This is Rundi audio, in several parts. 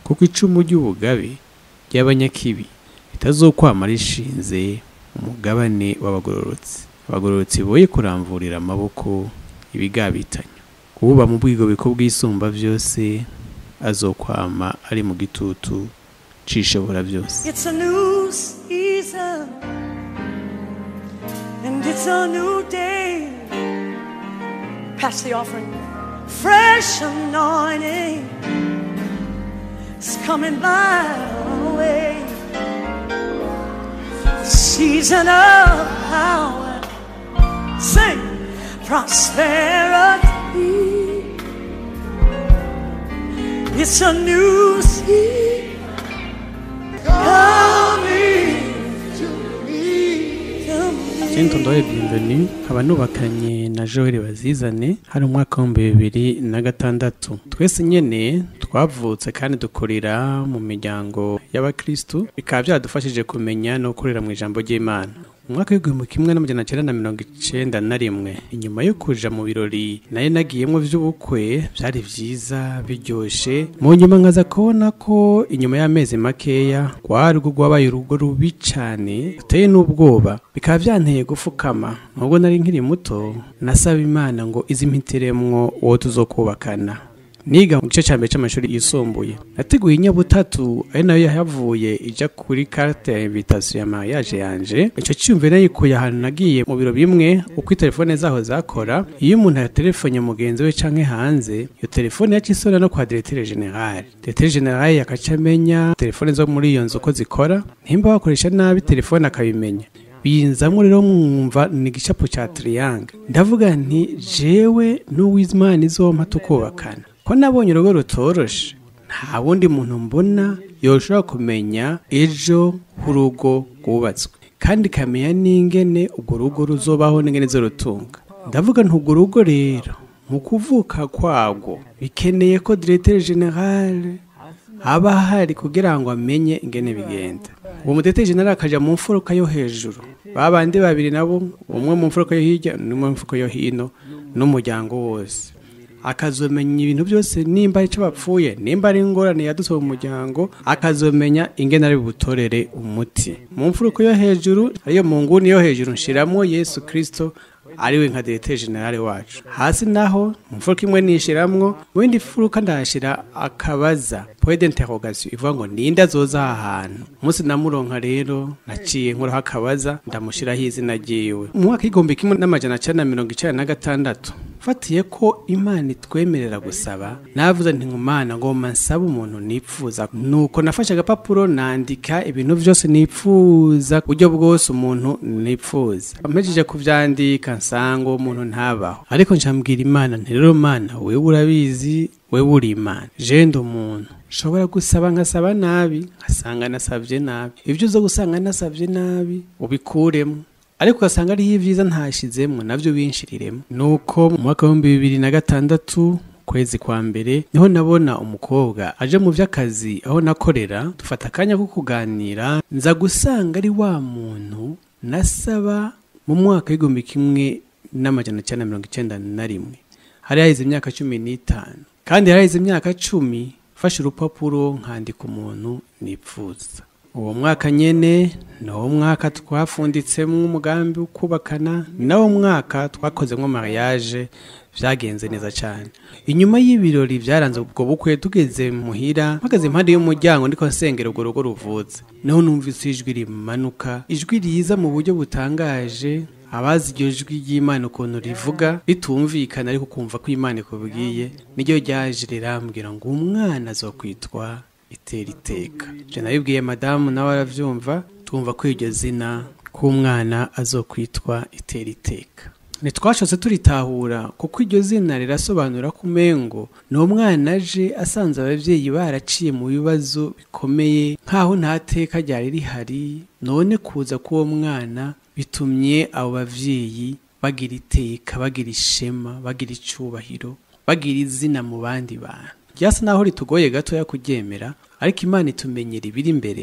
kuko icumu ry'ubugabe ry'abanyakibi ritazokwama rishinze umugabane w'abagororotsi abagororotsi boye kuramvurira amaboko ibigabitanya uba mu bwigobeko bw'isumba byose azokwama ari mu gitutu cishobora byose It's a new season and it's a new day. Pass the offering. Fresh anointing is coming by our way. Season of power. Sing prosperity. It's a new season coming to me. Cento ndoye bienvenue nkaba nubakanye na Joel Bazizane hari umwaka w'ibihumbi bibiri na gatandatu twese nyene twavutse kandi dukurira mu miryango y'abakristu bikaba byadufashije kumenya no gukorera mu ijambo ry'Imana umwaka w'igihumbi kimwe n'amajana cyenda na mirongo icenda na rimwe inyuma yo kuja mu birori nayo nagiyemwo vy'ubukwe vyari vyiza biryoshe mu nyuma nkaza kubona ko inyuma y'amezi makeya rwari rwo rwabaye urugo rubi cane ruteye n'ubwoba bikaba vyanteye gufukama nubwo nari nkiri muto nasaba imana ngo izimpitiremwo uwo tuzokubakana niga mu gice cya mbere cy'amashuri yisumbuye nateguye inyabutatu ari nayo yahavuye ija kuri carte ya invitation ya mariage yanje ico cyumvire nayikuye ahantu nagiye mu biro bimwe uko telefone zaho zakora iyo umuntu yaterefone mugenzi we canke hanze iyo telefone yaca isona no kwa directeur general directeur general yakaca amenya telefone zo muri iyo nzu uko zikora ntimba bakoresha nabi telefone akabimenya binzamwo rero mwumva ni igicapo ca triangle ndavuga nti jewe n'uwizimana izompa tukubakana ko nabonye urugo rutoroshe nta wundi muntu mbona yoshobora kumenya ejo h'urugo rwubatswe kandi ikamenya n'ingene urwo rugo ruzobaho n'ingene zorutunga ndavuga nti urwo rugo rero mu kuvuka kwagwo bikeneye ko directeur general aba ahari kugira ngo amenye ingene bigenda uwo muteteri general akaja mu mfuruka yo hejuru babandi babiri nabo umwe mu mfuruka yo hirya n'umwe mu mfuruka yo hino n'umuryango wose akazomenya ibintu byose nimba ari cyo bapfuye nimba ari ingorane yadutse mu muryango akazomenya ingene ari butorere umuti mu mfuruka yo hejuru ariyo mu nguni yo hejuru nshiramo yesu kristo ariwe nka directeur general wacu hasi naho mu mfuruka imwe nishiramwo mu yindi furuka ndahashira akabaza point d'interrogation ivuga ngo ninde azoza aha hantu umunsi namuronka rero naciye nkuraho akabaza ndamushiraho izina ryiwe mu mwaka w'igihumbi kimwe n'amajana cenda na mirongo icenda na gatandatu fatiye ko imana itwemerera gusaba navuze nti ngumana ngoma nsaba umuntu nipfuza nuko nafashe agapapuro nandika ibintu byose nipfuza uburyo bwose umuntu nipfuza mpejeje kuvyandika nsanga uwo muntu ntabaho ariko njambwira imana nti rero mana wewe urabizi wewe uri imana je ndi umuntu nshobora gusaba nkasaba nabi nkasanga nasavye nabi ibyo uza gusanga nasavye nabi ubikuremo ariko ugasanga ariho ibyiza ntashizemwo navyo binshiriremo nuko mu mwaka w'ibihumbi bibiri na gatandatu kwezi kwa mbere niho nabona umukobwa aje mu vy'akazi aho nakorera dufata akanya ko kuganira nza gusanga ari wa muntu nasaba mu mwaka w'igihumbi kimwe n'amajana cyenda mirongo icenda na rimwe hari haheze imyaka cumi n'itanu kandi hari haheze imyaka cumi fashe urupapuro nkandika umuntu nipfuza uwo mwaka nyene ni wo mwaka twafunditsemo umugambi wo kubakana ni nawo mwaka twakozemo mariage vyagenze neza cyane inyuma y'ibirori byaranze ubwo bukwe tugeze muhira mpagaze impande y'umuryango ndiko nsengera urwo rugo ruvutse niho numvise ijwi rimanuka ijwi riza mu buryo butangaje abazi iryo jwi ry'imana ukuntu rivuga ritumvikana ariko ukumva ko imana ikubwiye niryo ryaje rirambwira ngo umwana azokwitwa itera iteka je nabibwiye madamu nawe aravyumva tumva ko iryo zina k'umwana azokwitwa itera iteka ntitwashotse turitahura kuko iryo zina rirasobanura ko umengo ni umwana aje asanze ababyeyi baraciye mu bibazo bikomeye nk'aho nta teka ryari rihari none kuza k'uwo mwana bitumye abo bavyeyi bagira iteka bagira ishema bagira icubahiro bagira izina mu bandi bantu ryasa naho ritugoye gatoya kuryemera ariko imana itumenyera ibiri imbere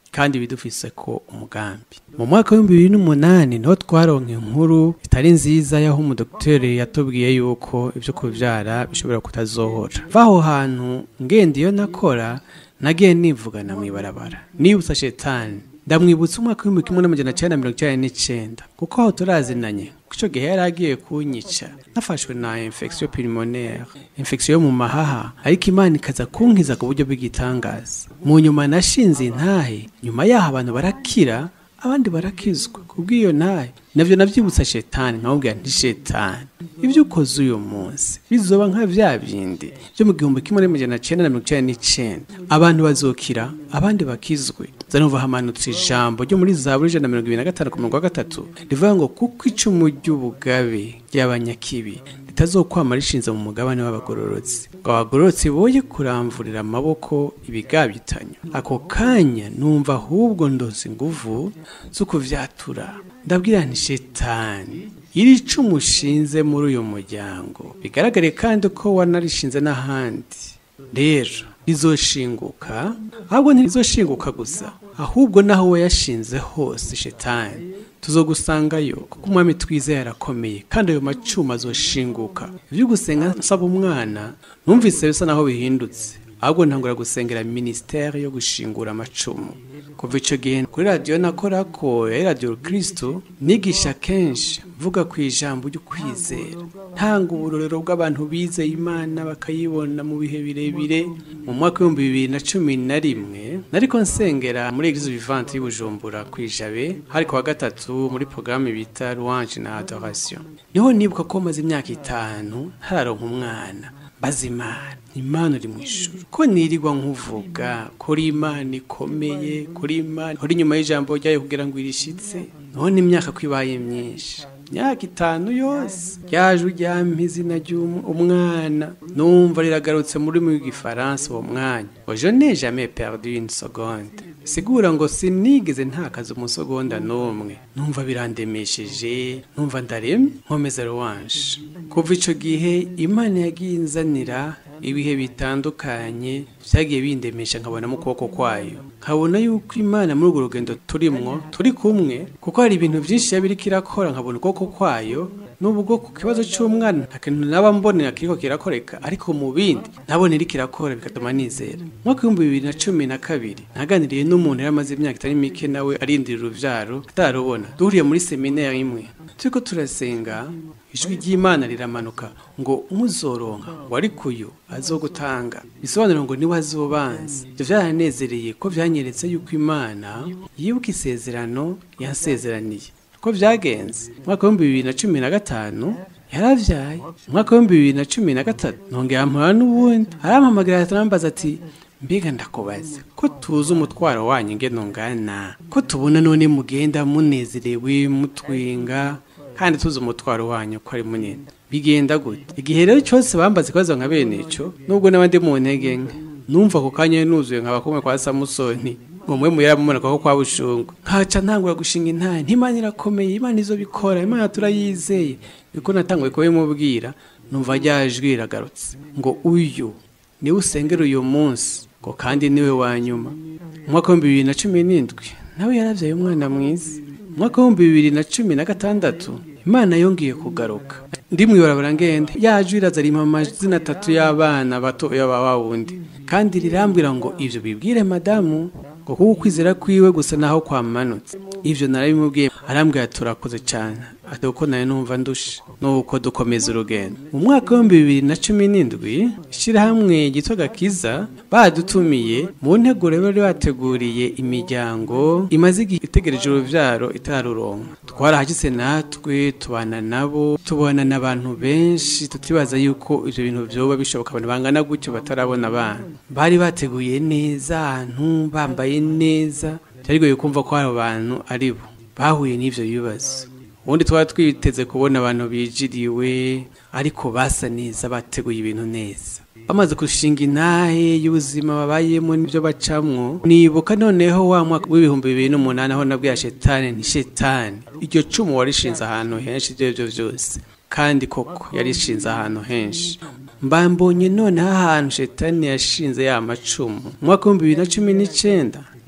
kandi bidufise ko umugambi mu mwaka w'ibihumbi bibiri n'umunani niho twaronka inkuru itari nziza y'aho umudokiteri yatubwiye yuko ibyo kubyara bishobora kutazohora vaho hantu ngenda iyo nakora nagiye nivugana mu ibarabara nibutsa shetani ndamwibutsa umwaka w'ibihumbi kimwe n'amajana cyenda mirongo icyenda n'icyenda kuko aho turazinanye icyo gihe yari agiye kunyica nafashwe na infection pulmonaire infection yo mu mahaha ariko imana ikaza kunkiza ku buryo bw'igitangaza mu nyuma nashinze intahe nyuma yaho abantu barakira abandi barakizwa kubw'iyo ntahe navyo navyibutsa shetani nkamubwira nti shetani ibyo ukoze uyu munsi bizoba nka vya bindi byo mu gihumbi kimwe n'amajana cenda na mirongo icenda n'icenda abantu bazokira abandi bakizwe zanumva hamanutse ijambo ryo muri zaburi ijana na mirongo ibiri na gatanu ku murongo wa gatatu rivuga ngo kuko icumu ry'ubugabe ry'abanyakibi ritazokwama rishinze mu mugabane w'abagororotsi ngo abagororotsi boye kuramvurira amaboko ibigabitanyo ako kanya numva ahubwo ndoze inguvu zo kuvyatura ndabwira nti shetani iri cumu ushinze muri uyu muryango bigaragare kandi ko wanarishinze n'ahandi rero rizoshinguka ahubwo ntirizoshinguka gusa ahubwo naho wayashinze hose shetani tuzogusangayo kuko umwami twiza yarakomeye kandi ayo macuma azoshinguka ibyo gusenga nsaba umwana numvise bisa naho bihindutse ahubwo ntangura gusengera minisiteri yo gushingura amacumu kuva icyo gihe kuri radiyo nakora ko yari radiyo kirisitu nigisha kenshi mvuga ku ijambo ry'ukwizera ntanga uburorero bw'abantu bizeye imana bakayibona mu bihe birebire mu mwaka w'ibihumbi bibiri na cumi na rimwe nariko nsengera muri eglise vivante y'ubujumbura ku ijabe hari ku wa gatatu muri porogaramu bita louange na adoration niho nibuka ko maze imyaka itanu ntararonka umwana baza imana imana uri mu ijuru ko nirirwa nkuvuga kuri imana ikomeye kuri imana uri inyuma y'ijambo ryayo kugira ngo irishitse none imyaka ko ibaye myinshi imyaka itanu yose ryaje ujyampa izina ry'umwana numva riragarutse muri mu gifaransa uwo mwanya ngo je n'ai jamais perdu une seconde sigura ngo sinigeze ntakaza umusogonda n'umwe numva birandemesheje numva ndaremye nkomeza ruwanje kuva ico gihe imana yagiye inzanira ibihe bitandukanye byagiye bindemesha nkabona mu kuboko kwayo nkabona yuko imana muri urwo rugendo turimwo turi kumwe kuko hari ibintu byinshi yaba iriko irakora nkabona ukuboko kwayo nubwo ku kibazo cy'umwana nta kintu naba mbonera kiriko kirakoreka ariko mu bindi nabona iriko irakora bigatuma nizera mwaka w'ibihumbi bibiri na cumi na kabiri naganiriye n'umuntu yari amaze imyaka itari mike nawe arindira uruvyaro atarubona duhuriye muri seminari imwe turiko turasenga ijwi ry'imana riramanuka ngo umuzoronka ngo ariko uyu azogutanga bisobanura ngo niwe azobanza ibyo byaranezereye ko byanyeretse yuko imana yibuka isezerano yasezeraniye ko byagenze umwaka w'ibihumbi bibiri na cumi na gatanu yaravyaye umwaka w'ibihumbi bibiri na cumi na gatatu nongera mpura n'ubundi arampamagara arambaza ati mbega ndakubaza ko tuzi umutwaro wanyu ingene ungana ko tubona none mugenda munezerewe mutwenga kandi tuzi umutwaro wanyu ko ari munini bigenda gute igihe rero cyose bambaza ikibazo nka bene ico nubwo n'abandi mu ntege nke numva ako kanya nuzuye nkaba kumwe kwa samusoni umwe mu yaramubona ko kwa bushungu nkaca ntangura gushinga intare ntimana irakomeye imana izo bikora imana turayizeye niko natanguye kubimubwira numva rya jwi riragarutse ngo uyu niwe usengera uyu munsi ngo kandi niwe wa nyuma umwaka w'ibihumbi bibiri na cumi n'indwi nawe yaravyaye umwana mwiza umwaka w'ibihumbi bibiri na cumi na gatandatu imana yongeye kugaruka ndi mwibarabara ngende yaje iraza rimpa amazina atatu y'abana bato y'aba wundi kandi rirambwira ngo ivyo bibwire madamu ngo kuko ukwizera kwiwe gusa naho kwamanutse ivyo narabimubwiye arambwira turakoze cyane ati uko nayo numva ndushe nuko dukomeza urugendo mu mwaka w'ibihumbi bibiri na cumi n'indwi ishyirahamwe ryitwa gakiza badutumiye mu nteguro bari bateguriye imiryango imaze igihe itegereje uruvyaro itararuronka twarahagise natwe tubana nabo tubona n'abantu benshi tutibaza yuko ivyo bintu vyoba bishoboka abantu bangana gutyo batarabona abana bari bateguye neza ahantu bambaye neza byarigoye kumva ko hari abantu ari bo bahuye n'ivyo bibazo ubundi twaba twiteze kubona abantu bijiriwe ariko basa neza bateguye ibintu neza bamaze gushinga intahe y'ubuzima babayemo n'ibyo bacamwo nibuka noneho wa mwaka w'ibihumbi bibiri n'umunani aho nabwiye shetani ni shetani iryo cumu warishinze ahantu henshi ibyo byo byose kandi koko yarishinze ahantu henshi mbambonye noneho ahantu shetani yashinze ya macumu mu mwaka w'ibihumbi bibiri na cumi n'icyenda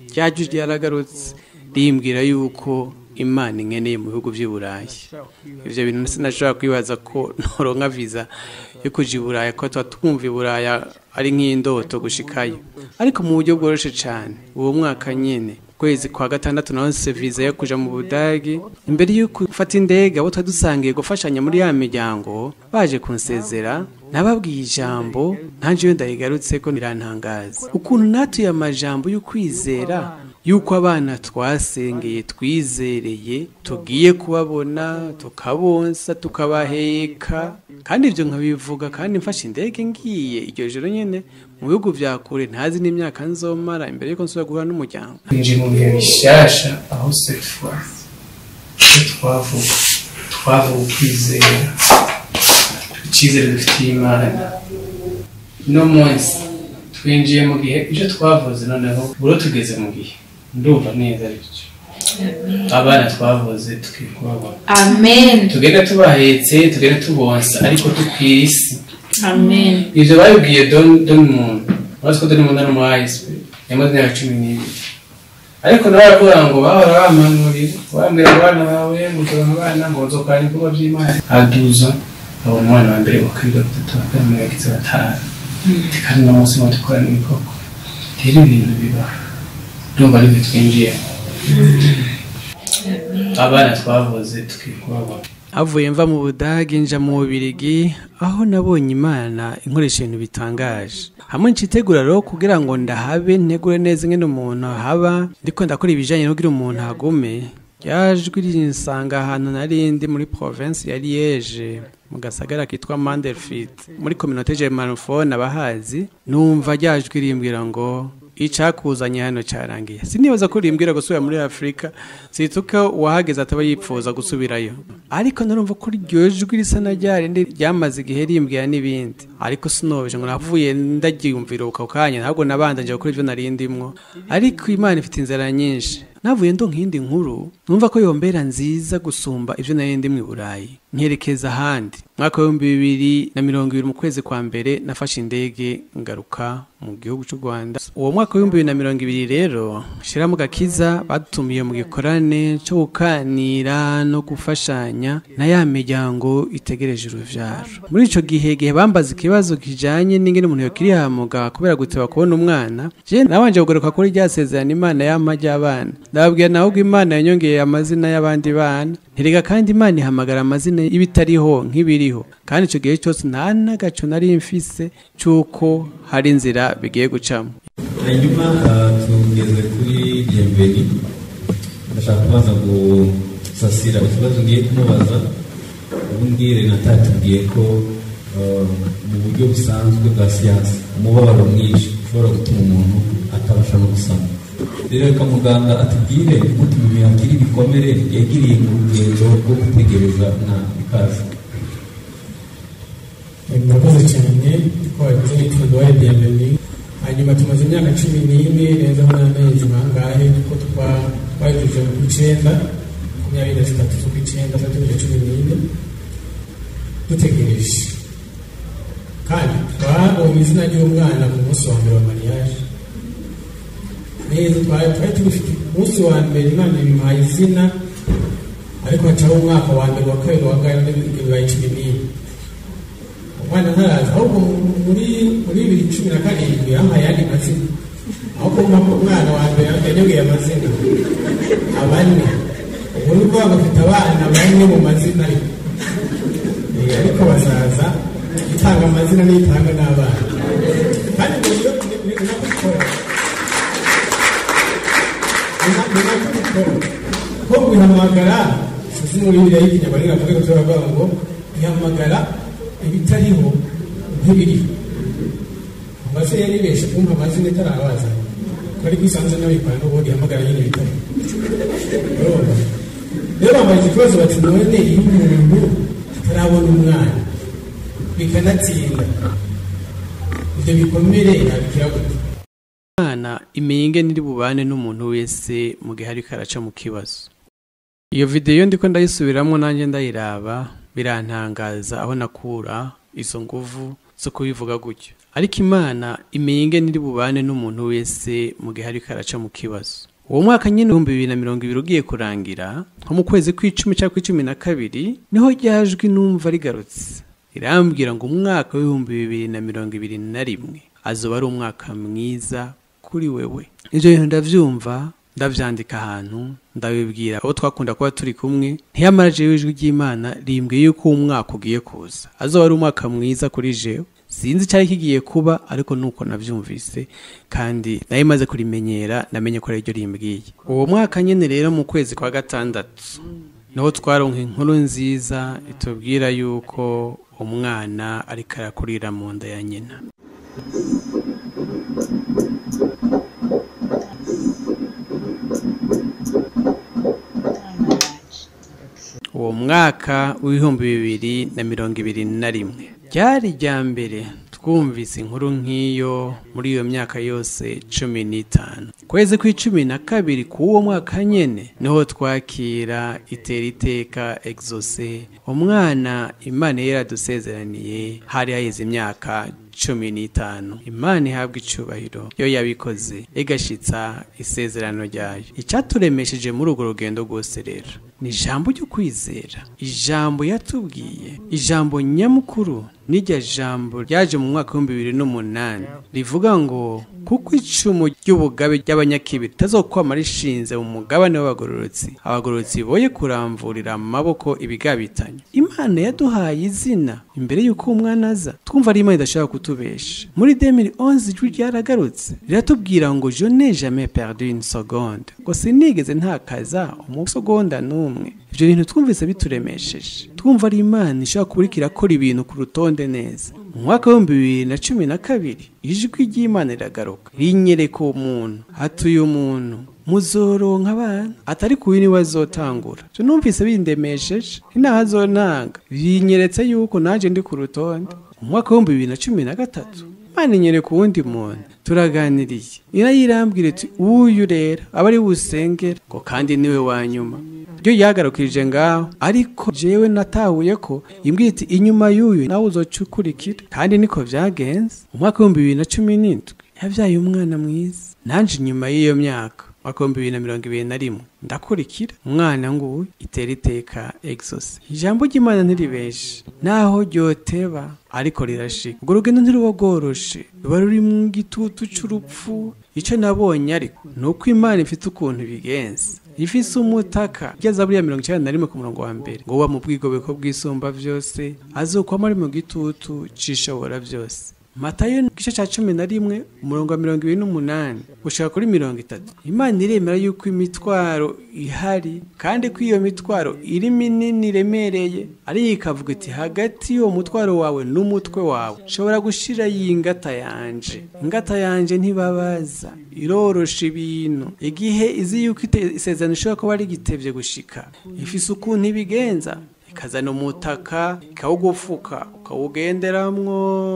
ryaje ryaragarutse rimbwira yuko imana inkeneye mu bihugu by'i burayi ibyo bintu sinashobora kwibaza ko ntoronka viza yo kuja i buraya ko tuba twumva i buraya ari nk'indoto gushikayo ariko mu buryo bworoshye cyane uwo mwaka nyine kwezi kwa gatandatu naronse viza yo kuja mu budagi imbere y'uko ufata indege abo twari dusangiye gufashanya muri ya miryango baje kunsezera nababwiye ijambo ntaje iyo ndayigarutse ko nirantangaza ukuntu natuye amajambo y'ukwizera yuko abana twasengeye twizereye tugiye kubabona tukabonsa tukabaheka kandi ibyo nkabivuga kandi mfashe indege ngiye iryo joro nyine mu bihugu bya kure ntazi n'imyaka nzomara imbere y'uko nsubira guhura n'umuryango twinjiye mu bihe bishyashya aho sefuwa icyo twavuga twavuga ukwizera icyizere dufitiye imana uno munsi twinjiye mu gihe ibyo twavuze noneho buro tugeze mu gihe ndumva neza bityo abana twavuze tukwiye kubabona Amen. tugenda tubahetse tugenda tubonsa ariko tukwira isi Amen. ibyo babibwiye don don muntu urazi ko don muntu ari umu ayisipe yamaze imyaka cumi n'ibiri ariko nawe aravuga ngo bahora bampanurira bambwira abana bawe ngo turonke abana ngo nzokora ibikorwa by'imana aduza abona umwana wa mbere wa kabiri wa gatatu wa kane yagize batanu kandi uno munsi ngo dukorane ibikoko rero ibintu bibaho ndumva aribyo twinjiyemo abana twavuze tukwiye kubabona avuye mva mu budage nja mu bubirigi aho nabonye imana inkoresha ibintu bitangaje hamwe ncitegura rero kugira ngo ndahabe ntegure neza ingene umuntu haba ndiko ndakora ibijanye no kugira umuntu hagume ryajwi rinsanga ahantu narindi muri province ya Liège mu gasagara kitwa Mandelfit muri communauté germanophone abahazi numva ryajwi rimbwira ngo icakuzanye hano carangiye sinibaza ko rimbwira gusubira muri afurika situka uwahageze ataba yipfuza gusubirayo ariko narumva ko iryo jwi risa na ryarindi ryamaze igihe rimbwira n'ibindi ariko sinobeje ngo navuye ndaryiyumvira uko kanya ntabwo nabandanje gukora ivyo narindimwo ariko imana ifite inzira nyinshi navuye ndo nkindi nkuru numva ko yombera nziza gusumba ivyo nari ndi mu burayi nkerekeza ahandi mwaka w'ibihumbi bibiri na mirongo ibiri mu kwezi kwa mbere nafashe indege ngaruka mu gihugu cy'u rwanda uwo mwaka w'ibihumbi bibiri na mirongo ibiri rero shiramo gakiza badutumiye mu gikorane cyo gukanira no gufashanya na ya miryango itegereje uruvyaro muri ico gihe gihe bambaza ikibazo kijanye n'ingene umuntu yokirihamuga kubera guteba kubona umwana je nabanje kugaruka kuri rya sezerano imana yampa ry'abana ndababwira nawe ubwo imana yanyongeye amazina y'abandi bana nterega kandi imana ihamagara amazina y'ibitariho nk'ibiriho kandi icyo gihe cyose nta n'agaco nari mfise cy'uko hari inzira bigiye gucamo hanyuma ah, tugeze kuri diyemberi ndashaka kubanza gusasira ikibazo ngiye kumubaza ubundi renata yatubwiye ko ah, mu buryo busanzwe bwa siyansi umubabaro mwinshi ushobora gutuma umuntu atabasha no gusama rero reka muganga atubwire gute umuntu yakira ibikomere yagiriye mu rugendo rwo gutegereza umwana ikaze murakoze cyane twabivuze nitwa duwaye bienveni hanyuma tumaze imyaka cumi n'ine neza n'amezi bangahe kuko twa- twayujuje ku icenda makumyabiri na zitatu z'ukw'icenda zatujuje cumi n'ine dutegereje kandi twabonye izina ry'umwana ku munsi wa mbere wa mariage neza twari twari tubifite umunsi wa mbere imana ibimuhaye izina ariko hacaho umwaka wa mbere wa kabiri wa kane bibaye cumi n'ine umwana ntaraza ahubwo mu- muri muri bibiri cumi na karindwi yampaye ayandi mazina ahubwo umwa- umwana wa mbere yanyongeye amazina abane ubu ni ukuvuga ngo afite abana bane mu mazina ariko Eh, ariko bazaza itanga amazina n'itanga n'abana kandi mu buryo binakubikora binakubikora ko guhamagara sizi muri biriya y'ikinyarwanda avuga ko turavuga ngo ihamagara ibitariho nk'ibiriho amase yaribeshe kumva amazina itarabaza ko ari kwisanze n'abikora n'ubundi ihamagara nyine ibitariho urumva rero bambaye iki kibazo bati none iyo umuntu atarabona umwana bikanatsinda ibyo bikomere yabikira gute umwana imenye niri bubane n'umuntu wese mu gihe ariko araca mu kibazo iyo videyo ndiko ndayisubiramo nanjye ndayiraba birantangaza aho nakura izo nguvu zo kubivuga gutyo ariko imana imenya ingene iri bubane n'umuntu wese mu gihe ariko araca mu kibazo uwo mwaka nyine ibihumbi bibiri na mirongo ibiri ugiye kurangira nko mu kwezi kw'icumi cyangwa kw'icumi na kabiri niho ryajwi numva rigarutse irambwira ngo umwaka w'ibihumbi bibiri na mirongo ibiri na rimwe azoba ari umwaka mwiza kuri wewe ibyo bintu ndabyumva ndabyandika ahantu ndabibwira abo twakunda kuba turi kumwe ntiyamara jewe ijwi ry'imana rimbwiye yuko uwo mwaka ugiye kuza azoba ari umwaka mwiza kuri jewe sinzi icyari kigiye kuba ariko nuko nabyumvise kandi nayo imaze kurimenyera namenye ko ariryo rimbwiye uwo mwaka nyine rero mu kwezi kwa gatandatu niho twaronka inkuru nziza itubwira yuko umwana ariko arakurira mu nda ya nyina uwo mwaka w'ibihumbi bibiri na mirongo ibiri na rimwe ryari irya mbere twumvise inkuru nk'iyo muri iyo myaka yose cumi n'itanu kwezi kw'icumi na kabiri k'uwo mwaka nyene niho twakira itera iteka exose umwana imana yari yaradusezeraniye hari haheze imyaka cumi n'itanu imana ihabwa icubahiro yo yabikoze igashitsa isezerano ryayo icyaturemesheje muri urwo rugendo rwose rero ni ijambo ryo kwizera ijambo yatubwiye ijambo nyamukuru n'iryo jambo ryaje mu mwaka w'ibihumbi bibiri n'umunani rivuga ngo kuko icumu ry'ubugabe ry'abanyakibi ritazokwama rishinze mu mugabane w'abagororotsi abagororotsi boye kuramvurira amaboko ibigabitanye imana yaduhaye izina imbere y'uko umwana aza twumva ari imana idashobora kutubesha muri 2011 ijwi ryaragarutse riratubwira ngo je n'ai jamais perdu une seconde ngo sinigeze ntakaza umusogonda n'umwe ibyo bintu twumvise bituremesheje twumva ari imana ishobora kuba iriko irakora ibintu ku rutonde neza mu mwaka w'ibihumbi bibiri na cumi na kabiri ijwi ry'imana riragaruka rinyereka uwo muntu hatuye umuntu muzoronka abana atari kubi niwe azotangura je numvise bindemesheje inaho azonanga binyeretse yuko naje ndi ku rutonde mu mwaka w'ibihumbi bibiri na cumi na gatatu imana inyereka uwundi muntu turaganiriye irayirambwira iti uyu rero aba ari busengera ngo kandi niwe wa nyuma ryo yagarukirije ngaho ariko jewe natahuye ko imbwira iti inyuma y'uyu nawe uzoca ukurikira kandi niko vyagenze mu mwaka w'ibihumbi bibiri na cumi n'indwi yavyaye umwana mwiza nanje inyuma y'iyo myaka mwaka w'ibihumbi bibiri na mirongo ibiri na rimwe ndakurikira umwana nguyu itera iteka exos ijambo ry'imana ntiribeshe naho ryoteba ariko rirashika urwo rugendo ntiruba rworoshe ruba ruri mu gitutu c'urupfu ico nabonye ariko ni uko imana ifite ukuntu ibigenza ifise umutaka igeza buriya mirongo icyenda na rimwe ku murongo wa mbere ngo uba mu bwigobeko bw'isumba byose azokwama ari mu gitutu c'ishobora byose matayo igice cya cumi na rimwe umurongo wa mirongo ibiri n'umunani gushaka kuri mirongo itatu imana iremera yuko imitwaro ihari kandi ko iyo mitwaro iri minini iremereye ariyo ikavuga iti hagati y'uwo mutwaro wawe n'umutwe wawe ushobora gushira iyi ngata yanje ingata yanje ntibabaza irorosha ibintu igihe izi yuko ite- isezerano ishobora kuba rigitevye gushika ifise ukuntu ibigenza ikazana umutaka ikawugufuka ukawugenderamwo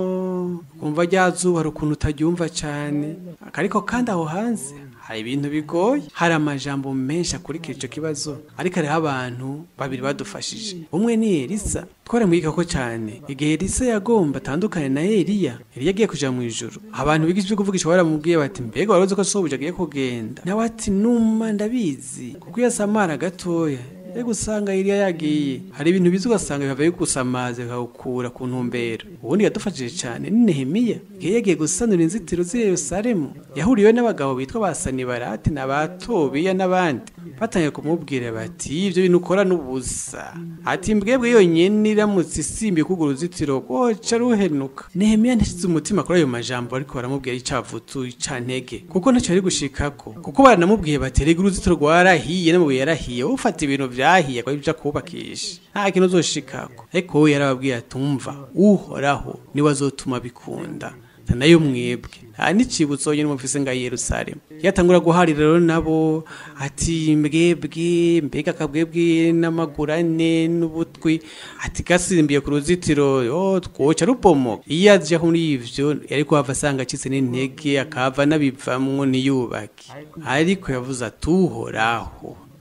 ukumva rya zuba hari ukuntu utaryumva cyane ariko kandi aho hanze hari ibintu bigoye hari amajambo menshi akurikira icyo kibazo ariko hariho abantu babiri badufashije umwe ni elisa twaramwigika ko cyane igihe elisa yagomba atandukane na eliya eliya agiye kuja mu ijuru abantu biga ivyo kuvugisha baramubwiye bati mbega wari uzi ko sobuja agiye kugenda nawe ati numa ndabizi kuko iyo asamara gatoya Ego usanga iriya yagiye hari ibintu bizi ugasanga bivaye gusamaza bikawukura ku ntumbero ubundi yadufashije cyane ni Nehemiya igihe yagiye gusanura inzitiro z'i Yerusalemu yahuriyeho n'abagabo bitwa ba Sanibarati na ba Tobiya n'abandi batangiye kumubwira bati ibyo bintu ukora n'ubusa ati mbwebwe yonyine iramutse isimbiye kugura uruzitiro rwoca ruhenuka Nehemiya ntishyize umutima kuri ayo majambo ariko baramubwira icavutu icantege kuko ntacyo ari gushikako kuko baranamubwiye bati rega uruzitiro rwarahiye n'amabuye yarahiye wowe ufata ibintu vyahiye kwa ibyo kubakisha nta kintu uzoshikako ariko wowe yarababwiye atumva uhoraho niwe azotuma bikunda nayo mwebwe nta n'icibutso nyine mufise nga Yerusalemu yatangura guharira rero nabo ati mbwebwe mbega akabwebwe n'amaguru ane n'ubutwi ati gasimbiye ku ruzitiro yo twoca rubomoka iyo aje muri ivyo yari kuhava asanga acitse n'intege akava n'abivamwo niyubake ariko yavuze ati uhoraho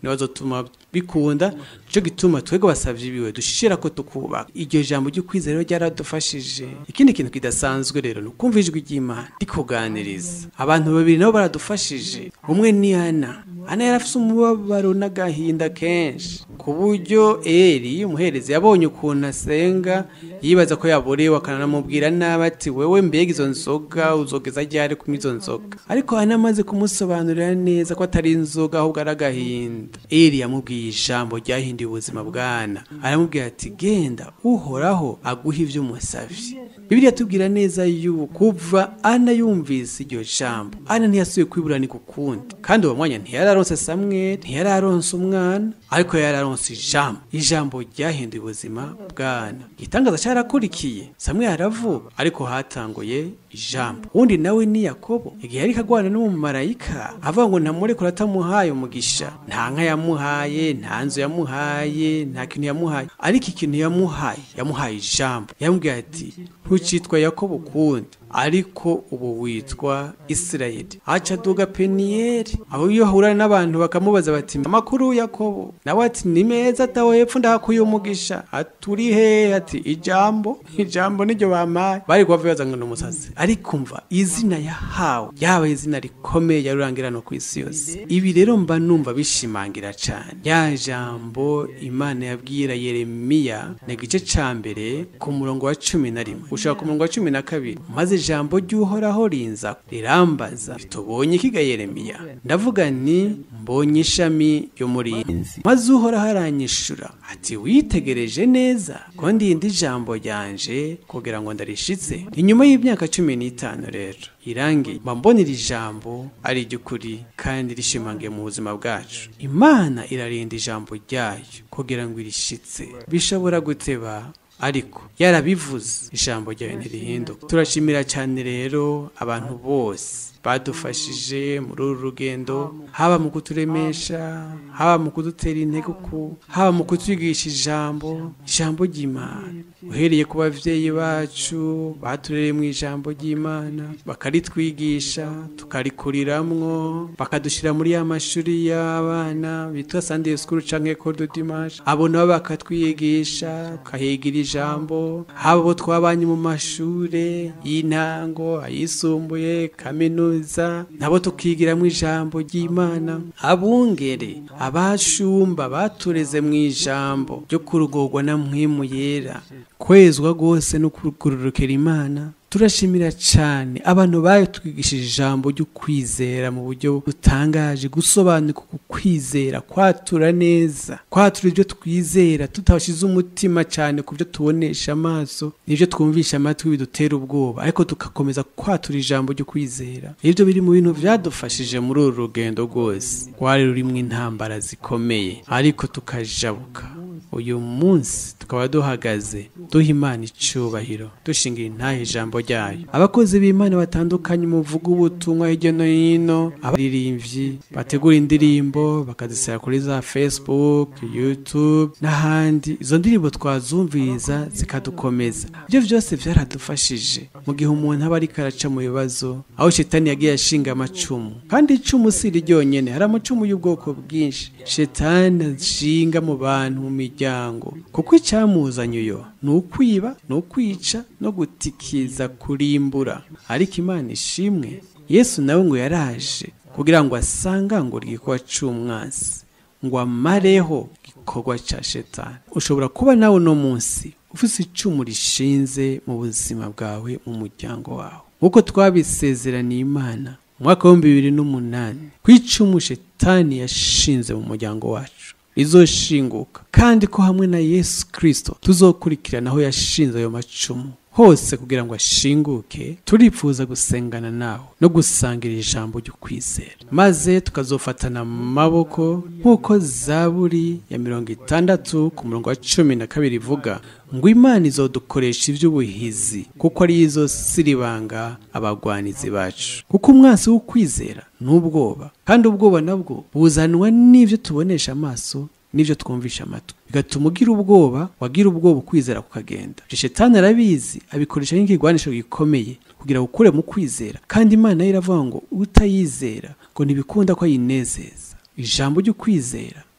ntibazotuma bikunda nico gituma twebwe basavye biwe dushira ko tukubaka iryo jambo ry'ukwizera rero ryaradufashije ikindi kintu kidasanzwe rero ni ukumva ijwi ry'imana rikuganiriza abantu babiri nabo baradufashije umwe ni ana ana yari afise umubabaro n'agahinda kenshi ku buryo eri umuherezi yabonye ukuntu asenga yibaza ko yaborewe akanamubwira nabi ati wewe mbega izo nzoga uzogeza ryari kunywa izo nzoga ariko ana amaze kumusobanurira neza ko atari inzoga ahubwo ari agahinda eri yamubwiye ijambo ryahinduye ubuzima bwana aramubwira ati genda uhoraho aguha ibyo umusavye bibiliya tubwira neza yuko kuva ana yumvise iryo jambo ana ntiyasubiye kwiburana ukundi kandi uwo mwanya ntiyari aronse samweli ntiyari aronse umwana ariko yari aronse ijambo ijambo ryahinduye ubuzima bwana igitangaza cyarakurikiye samweli aravuga ariko hatanguye ijambo undi nawe ni yakobo igihe yari kagwana n'umumarayika avuga ngo ntamurekura atamuhaye umugisha nta nka yamuhaye nta nzu yamuhaye nta kintu yamuhaye ariko ikintu yamuhaye yamuhaye ijambo yamubwiye ati ntucitwa yakobo ukundi ariko ubu witwa isirayeli aca aduga peniyeri aho iyo ahura n'abantu bakamubaza bati amakuru yakobo nawe ati ni meza atawe hepfo ndahakuye umugisha aturi hehe ati ijambo ijambo niryo bampaye bari kuba bibaza ngo ni umusazi ariko mva izina yahawe yaba izina rikomeye yarurangira no ku isi yose ibi rero mba numva bishimangira cyane ya jambo imana yabwira yeremiya ni igice ca mbere ku murongo wa cumi na rimwe ushaka ku murongo wa cumi na kabiri maze ijambo ry'uhoraho rinza rirambaza tubonye ikiga yeremiya ndavuga nti mbonye ishami ry'umurinzi maze uhoraho aranyishura ati witegereje neza ko ndindi ijambo ryanje kugira ngo ndarishitse inyuma y'imyaka cumi n'itanu rero irangi mbona iri jambo ari iry'ukuri kandi rishimangiye mu buzima bwacu imana irarinda ijambo ryayo kugira ngo irishitse bishobora guteba ariko yarabivuze ijambo ryayo ntirihinduka turashimira cyane rero abantu bose badufashije muri uru rugendo haba mu kuturemesha haba mu kudutera intege uku haba mu kutwigisha ijambo ijambo ry'imana uhereye ku babyeyi bacu baturereye mu ijambo ry'imana bakaritwigisha tukarikuriramwo bakadushyira muri ya mashuri y'abana bitwa sunday school canke école de dimanche abo nabo bakatwigisha tukahigira ijambo haba abo twabanye mu mashure y'intango ayisumbuye kaminuza nabo tukigiramo ijambo ry'imana abungere abashumba batureze mu ijambo ryo kurugorwa na mwimu yera kwezwa rwose no kurugurukira imana turashimira cyane abantu bayo twigishije ijambo ryo kwizera mu buryo butangaje gusobanuka ku kwizera kwatura neza kwatura ibyo twizera tutabashize umutima cyane ku byo tubonesha amaso n'ibyo twumvisha amatwi bidutera ubwoba ariko tugakomeza kwatura ijambo ryo kwizera ibyo biri mu bintu byadufashije muri uru rugendo rwose rwari rurimo intambara zikomeye ariko tukajabuka uyu munsi tukaba duhagaze duha imana icyubahiro dushingira intahe ijambo ryayo abakozi b'imana batandukanye muvuga ubutumwa hirya no hino abaririmbyi bategura indirimbo bakazishyira kuri za facebook youtube n'ahandi izo ndirimbo twazumviriza zikadukomeza ibyo byose byaradufashije mu gihe umuntu aba ariko araca mu bibazo aho shetani yagiye ashinga amacumu kandi icumu si ryonyine hari amacumu y'ubwoko bwinshi shetani ashinga mu bantu mu miryango kuko icyamuzanye uyo ni ukwiba ni ukwica no gutikiza kurimbura ariko imana ishimwe yesu nawe ngo yaraje kugira ngo asangangure igikorwa cy'umwansi ngo amareho igikorwa cya shetani ushobora kuba nawe uno munsi ufite icumu rishinze mu buzima bwawe mu muryango wawe nk'uko twabisezeraniye imana mu mwaka w'ibihumbi bibiri n'umunani ku icumu shetani yashinze mu muryango wacu rizoshinguka kandi ko hamwe na yesu kirisito tuzokurikirana aho yashinze ayo macumu hose kugira ngo ashinguke turifuza gusengana nawe no gusangira ijambo ryo kwizera maze tukazofatana amaboko nk'uko zaburi ya mirongo itandatu ku murongo wa cumi na kabiri ivuga ngo imana izodukoresha iby'ubuhizi kuko ari izo siribanga abagwanizi bacu kuko umwansi w'ukwizera ni ubwoba kandi ubwoba nabwo buzanwa n'ibyo tubonesha amaso n'ibyo twumvisha amatwi bigatuma ugira ubwoba wagira ubwoba ukwizera kukagenda shetani arabizi abikoresha nk'ikigwanisho gikomeye kugira ngo ukure mu kwizera kandi imana yo iravuga ngo utayizera ngo ntibikunda ko ayinezeza ijambo ry'ukwizera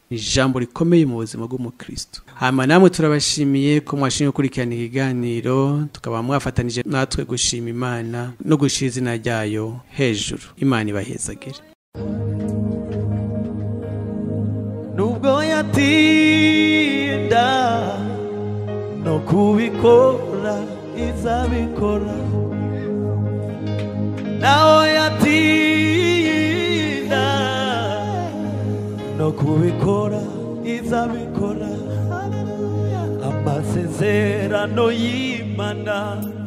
ni ijambo rikomeye mu buzima bw'umukristo hama namwe turabashimiye ko mwashimye gukurikirana ikiganiro tukaba mwafatanije natwe gushima imana no gushira izina ryayo hejuru imana ibahezagire nubwo yatinda no kubikora izabikora naho yatinda no kubikora izabikora amasezerano y'imana